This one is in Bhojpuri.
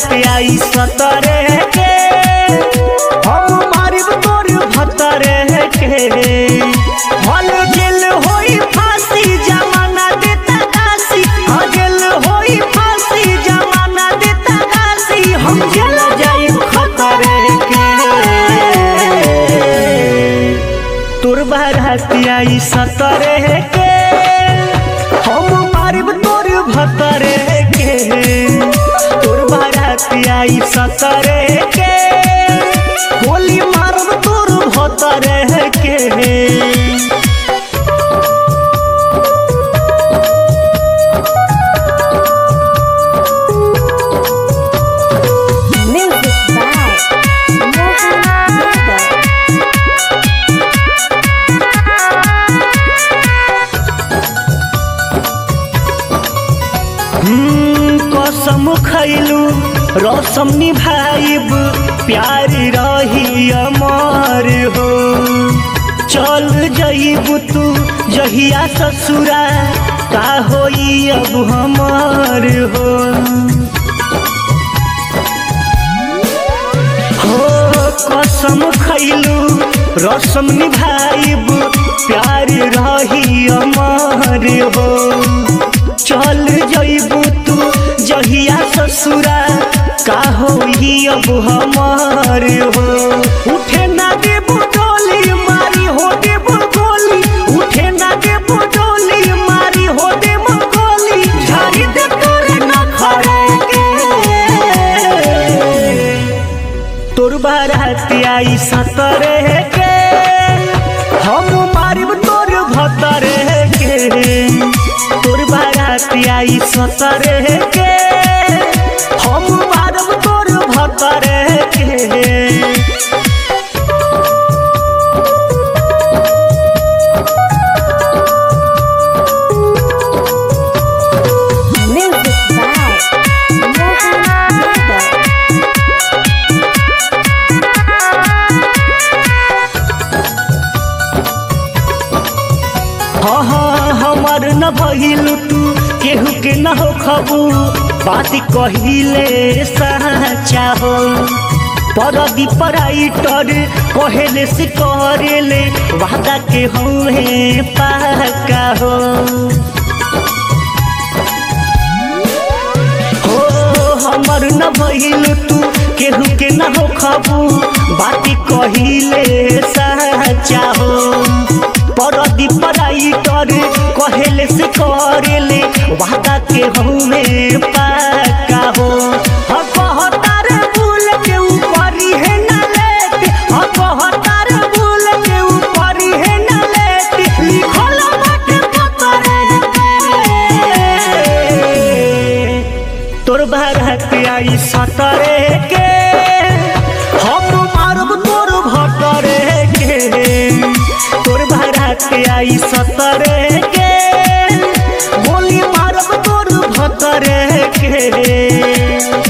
बारात आई सतरे के हम मारिब तोर भतरे के हल गेल होई फांसी जमाना देता काशी हाँ गेल होई फांसी जमाना देता काशी हम चल जाई खतरे के तोर बारात आई सतरे के हम मारिब तोर भतरे के तोर बारात आई सतरे के गोली मारब तोर भतरे के Music by Mohan Yadav. हम्म, कसम खैलू रसम निभाइब प्यार रही अमर हो चल जइब तू जहिया ससुरा का होई अब हमार हो हो कसम खैलू रसम निभाइब प्यार रही अमर हो चल जइबू तू जहिया ससुरा का होई अब हमार हो उठे ना देबू डोली मारी हो देबू गोली उठे ना देबू डोली मारी हो देबू गोली झाड़ी दे तोरे ना खड़े के तोर बारात आई सतरे के हम मारिब तोर भतरे के तोर बारात आई सतरे के हम मारब तोर भतरे के Music by Mohan Yadav. हाँ हाँ हमार न भइल तू केहू के न हो खबू बात कहिले साचा हो परदी पराइटर कहेले से करेले वादा के हुए पाका हो हो हमर न भइल तू केहू के न हो खबू बाती कहिले साचा हो परदी पराई कर कहेले से करेले वादा के हमे पाका हो ह कहतार भूल के ऊपरी है न लेते ह कहतार भूल के ऊपरी है न लेते लिखल बाटे पतरे पे। तोर बारात आई सतरे के हम मारब तोर भतरे के तोर बारात आई सतरे के गोली मारब तोर भतरे के